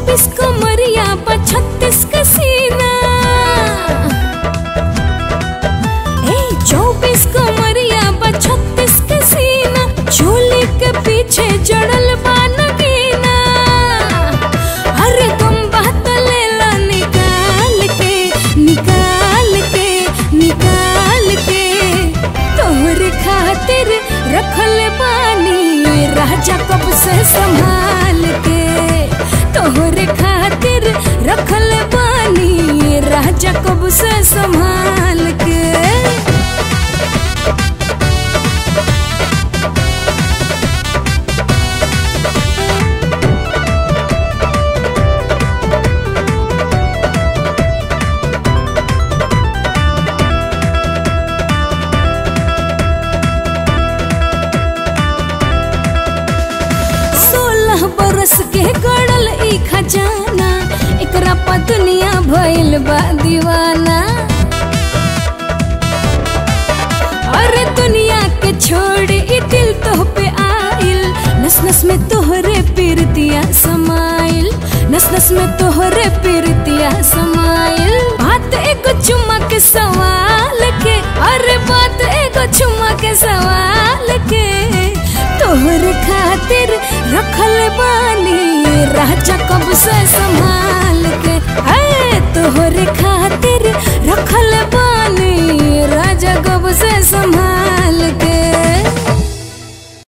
चौबीस कमरिया बा छत्तीस का सीना ए चौबीस कमरिया बा छत्तीस का सीना चोली के पीछे जड़ल बा नगीना अरे तुम बात ले ला निकाल के निकाल के निकाल के तोहरे खातिर रखल बानी राजा कब से संभाल के तोहरे खातिर रखल बानी राजा कब से संभाल के सोलह बरस के गड़ल ई खजाना एकरा पा दुनिया भइल बा दीवाना अरे दुनिया के छोड़ ई दिल तो पे आइल नस नस में तोहरे पीरतिया समाइल नस नस में तोहरे पीरतिया समाइल बात एगो चुम्मा के सवाल के अरे बात एगो चुम्मा के सवाल के तोहर खातिर रखल बानी राजा कब से संभाल के है तोहर खातिर रखल बानी